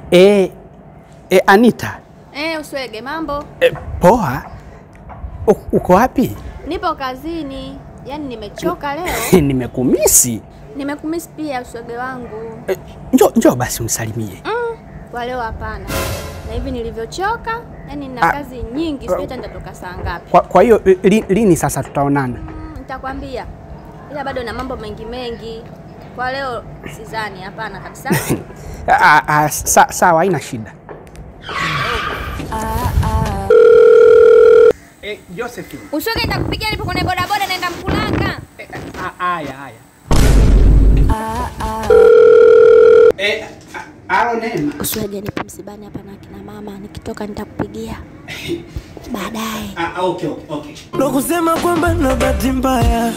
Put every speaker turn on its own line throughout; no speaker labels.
E, e, Anita
Eh, Uswege, mambo?
e, poa. U, uko wapi?
Nipo kazini, yaani nimechoka leo.
Nimekumisi.
Nimekumisi pia Uswege wangu.
E, njoo njoo basi msalimie.
Mm, kwa leo hapana. Na hivi nilivyochoka, yaani nina
Ah,
kazi nyingi, sijui hata nitatoka saa ngapi.
Kwa, kwa hiyo li, lini sasa tutaonana?
Mm, nitakwambia. Ila bado na mambo mengi mengi. Kwa leo sidhani, hapana kabisa.
Ah, ah, sa, sawa, haina shida. E, Josephine.
Uswege nitakupigia nipo kwenye bodaboda naenda Mkulanga.
Haya haya. Eh, alo Neema.
Uswege nipo msibani hapa na kina mama, nikitoka nitakupigia. Baadaye.
Ah, okay, okay, okay.
ndo kusema kwamba na bahati mbaya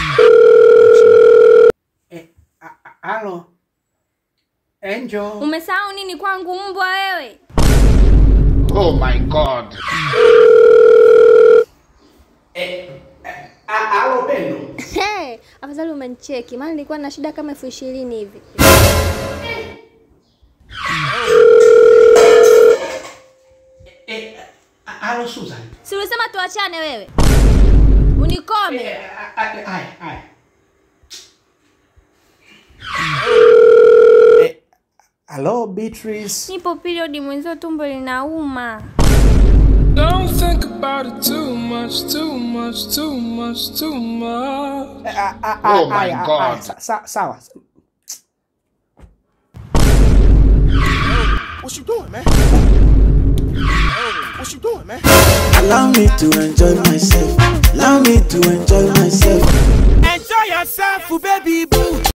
Eh, a- a- alo. Angel.
Umesahau nini kwangu mbwa wewe?
Oh my God.
Eh, a- alo Pendo.
Hey, afadhali umenicheki, maana nilikuwa na shida kama elfu ishirini hivi.
Eh, a- alo Susan.
Si ulisema tuachane wewe? Unikome.
Eh, a- a- Haya, haya. Eh, alo Beatrice.
Nipo period mwenzio tumbo linauma.
Don't think about it too much, too much, too much, too much.
Eh, a- a-
Oh
a-
my
haya,
God.
haya, sa- sa- Sawa.
What you doing, man? What you doing, man?
allow me to enjoy myself allow me to enjoy myself
Enjoy yourself, baby boo.